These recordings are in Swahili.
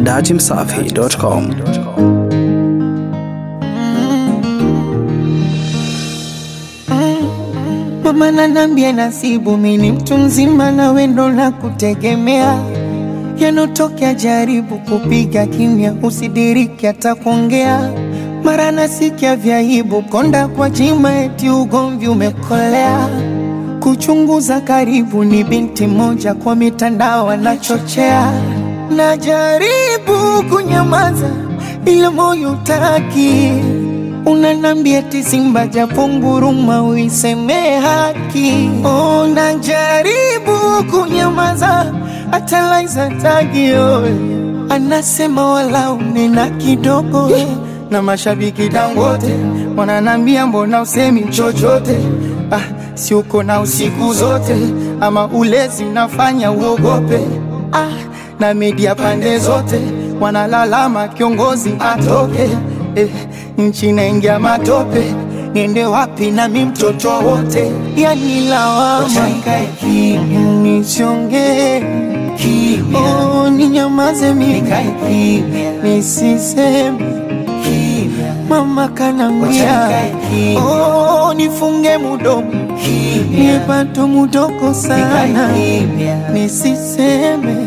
datimsafi.com. Mama nanambia nasibu mini mtu mzima na wendo la kutegemea, yanotokea jaribu kupiga kimya, usidiriki hata kuongea. Mara nasikia vyaibu konda kwa jima, eti ugomvi umekolea. Kuchunguza karibu, ni binti moja kwa mitandao anachochea. Najaribu kunyamaza, ila moyo utaki Unanambia eti Simba japo nguruma uiseme haki. Oh, najaribu kunyamaza hata Laiza tagio anasema wala unena kidogo na mashabiki Dangote wananambia mbona usemi chochote? Ah, si uko na usiku zote ama ulezi unafanya uogope? Ah, na media pande zote wanalalama kiongozi atoke eh, nchi naingia matope, niende wapi nami mtoto wote? Yani lawama nisiongee, oh, ninyamaze mimi nisiseme, mama kanambia oh, nifunge mudomo niepato mudoko sana nisiseme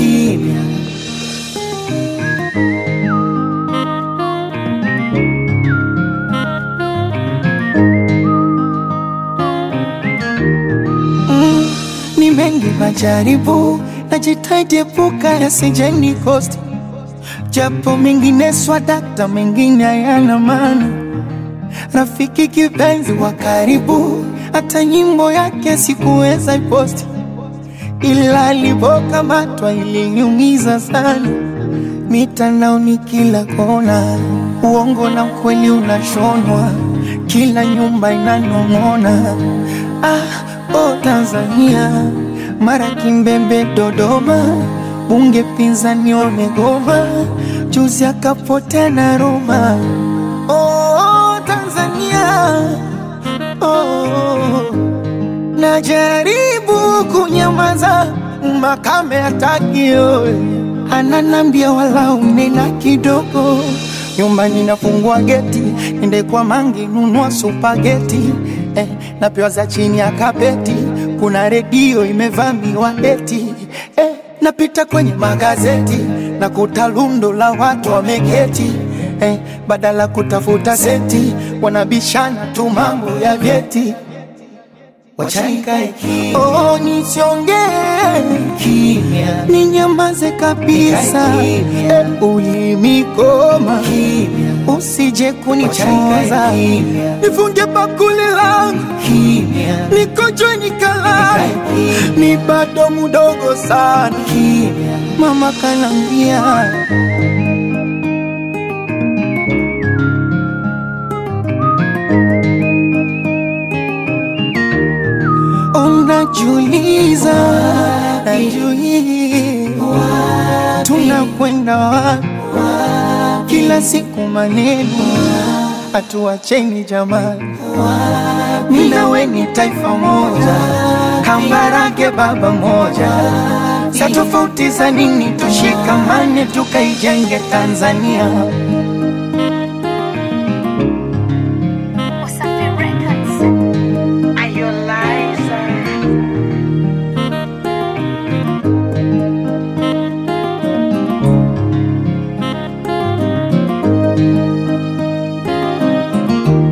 Mm, ni mengi majaribu, najitahidi epuka yasije nikosti, japo mengine swadakta, mengine hayana maana. Rafiki kipenzi wa karibu, hata nyimbo yake sikuweza iposti, ila alipokamatwa iliniumiza sana. Mitandaoni kila kona, uongo na ukweli unashonwa, kila nyumba inanong'ona. Ah, oh Tanzania, mara Kimbembe, Dodoma, bunge pinzani wamegoma, juzi akapotea na Roma. Oh Tanzania, oh, najaribu kunyamaza, makame hataki oe, ananambia wala unena kidogo nyumbani nafungua geti, ende kwa mangi nunua supageti eh, napewa za chini ya kapeti, kuna redio imevamiwa eti eh, napita kwenye magazeti na kuta lundo la watu wameketi eh, badala kutafuta senti wanabishana tu mambo ya vyeti. Oh, nisiongee ninyamaze kabisa, eh, ulimikoma usije kunichoza, nifunge bakuli langu nikojwe nikalala, ni bado mudogo sana, mama kanambia unajiuliza, najiuliza tunakwenda wapi? Kila siku maneno hatuacheni jamani, mimi na wewe ni taifa moja, kambarage baba moja, sa tofauti za nini? Tushikamane tukaijenge Tanzania. Wasafi Records. Are you liar?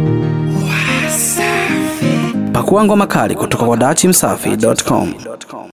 Pakua ngoma kali kutoka kwa datimsafi.com.